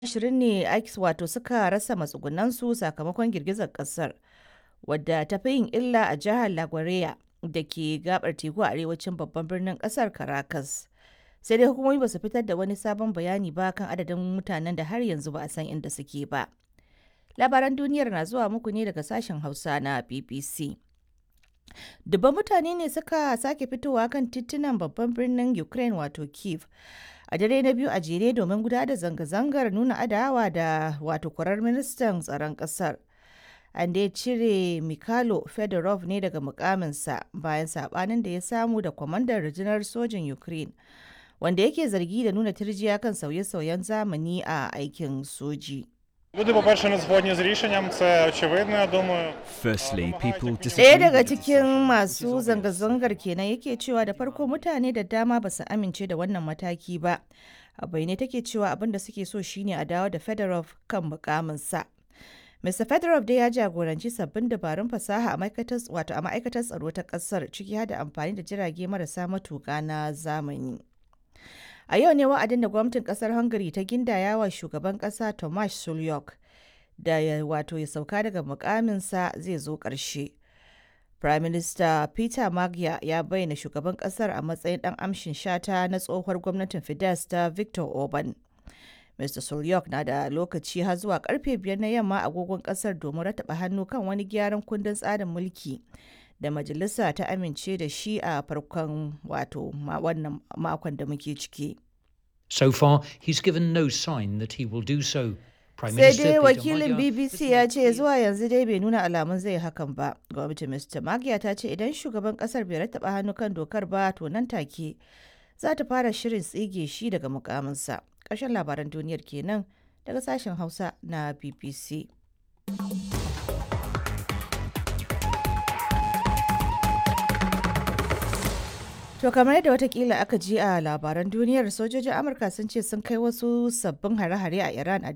ashirin ne ake wato suka rasa matsugunansu sakamakon girgizar kasar wadda ta fi yin illa a jihar La Guaira da ke gabar teku a arewacin babban birnin kasar Caracas. Sai dai hukumomi ba su fitar da wani sabon bayani ba kan adadin mutanen da har yanzu ba a san inda suke ba. Labaran duniyar na zuwa muku ne daga sashen Hausa na BBC. Dubban mutane ne suka sake fitowa kan titunan babban birnin Ukraine wato Kiev a dare na biyu a jere domin gudanar da zanga-zangar nuna adawa da wato kwarar ministan tsaron kasar. An dai cire Mikhailo Fedorov ne daga mukaminsa bayan sabanin da ya samu da kwamandan rundunar sojin Ukraine wanda yake zargi da nuna turjiya kan sauye-sauyen zamani a aikin soji. Люди, по-перше, не згодні з рішенням, це очевидно, я думаю. Firstly, people Ɗaya disagree daga with the cikin decision. masu zanga-zangar kenan yake cewa da farko mutane da dama ba su amince da wannan mataki ba. A bayyane take cewa abin da suke so shine a dawo da Fedorov kan mukaminsa. Mr. Fedorov dai ya jagoranci sabbin dabarun fasaha a ma'aikatar wato a ma'aikatar tsaro ta kasar ciki har da amfani da jirage marasa matuƙa na zamani. A yau ne wa'adin da gwamnatin kasar Hungary ta gindaya wa shugaban kasa Tomasz Sulyok da ya wato ya sauka daga mukaminsa zai zo ƙarshe. Prime Minister Peter Magyar ya bayyana shugaban kasar a matsayin ɗan amshin shata na tsohuwar gwamnatin Fidesz ta Victor Orban. Mr. Sulyok na da lokaci har zuwa karfe biyar na yamma agogon kasar domin rataba hannu kan wani gyaran kundin tsarin mulki da majalisa ta amince da shi a farkon wato ma- wannan makon da muke ciki. So far, he's given no sign that he will do so. Prime sai Minister dai Peter wakilin Magyar bbc has ya made ce clear- zuwa yanzu dai bai nuna alamun zai hakan ba gwamnatin mr magiya ta ce idan shugaban kasar bai rattaba hannu kan dokar ba to nan take za ta fara shirin tsige shi daga mukaminsa ƙarshen labaran duniyar kenan daga sashen hausa na bbc To kamar yadda watakila aka ji a labaran duniyar sojojin Amurka sun ce sun kai wasu sabbin hare-hare a Iran a